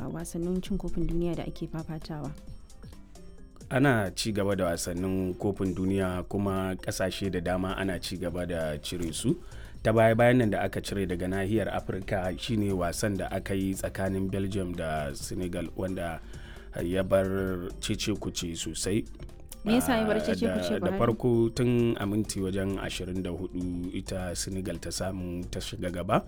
wasannin cin kofin duniya da ake fafatawa ana ci gaba da wasannin kofin duniya kuma kasashe da dama ana ci gaba da cire su ta baya bayan nan da aka cire daga nahiyar afirka shine wasan da aka yi tsakanin belgium da senegal wanda ya bar cece kuce sosai me yasa ya bar cece kuce da farko tun a minti wajen 24 ita senegal ta samu ta shiga gaba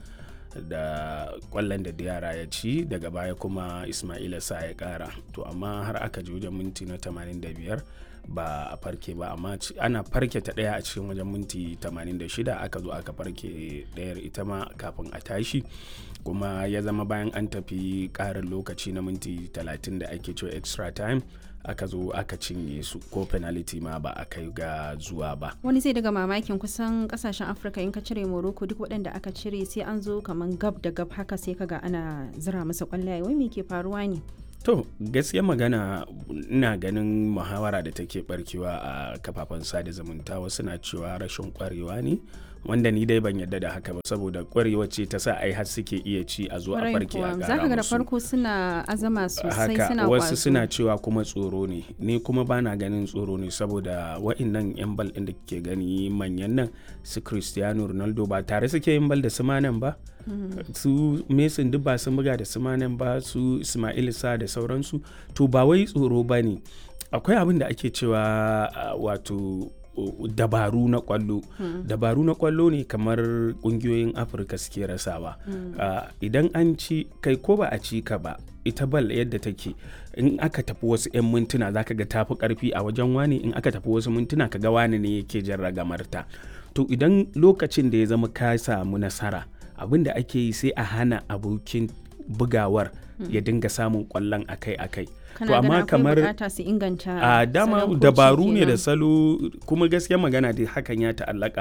da kwallon da yara ya ci daga baya kuma ismaila sa ya kara to amma har aka je wajen minti na 85 ba a farke ba amma ana farke ta daya a cikin wajen minti 86 aka zo aka farke dayar ita ma kafin a tashi kuma ya zama bayan an tafi karin lokaci na minti 30 da ake cewa extra time aka zo aka cinye su ko penalty ma ba a kai ga zuwa ba wani zai daga mamakin kusan kasashen afirka in ka cire morocco duk waɗanda aka cire sai an zo kamar gab da gab haka sai kaga ana zira masa kwallaye wai me ke faruwa ne to gaskiya magana ina ganin muhawara da take barkewa a kafafen sada zumunta wasu na cewa rashin kwarewa ne wanda ni dai ban yadda da haka ba saboda kwarewa ce ta sa ai har suke iya ci a zo a farke a gara zaka ga da farko suna azama sosai suna wasu suna cewa kuma tsoro ne ni kuma bana ganin tsoro ne saboda wa'annan yan bal din da ke gani manyan nan su Cristiano Ronaldo ba tare suke yin bal da su manan ba su Mason duk ba sun buga da su manan ba su Ismail Sa da sauransu to ba wai tsoro ba ne akwai abin da ake cewa wato dabaru na kwallo hmm. dabaru na kwallo ne kamar kungiyoyin afirka suke rasawa hmm. uh, idan an ci kai ko ba a ci ka ba ita bal yadda take in aka tafi wasu 'yan mintuna zaka ga tafi karfi a wajen wani in aka tafi wasu mintuna ka ga wani ne yake jan ragamarta to idan lokacin da ya zama ka samu nasara abin da ake yi sai a hana abokin bugawar ya dinga samun kwallon akai-akai to amma kamar su inganta a dama dabaru ne da salo kuma gaskiya magana da hakan ya ta'allaka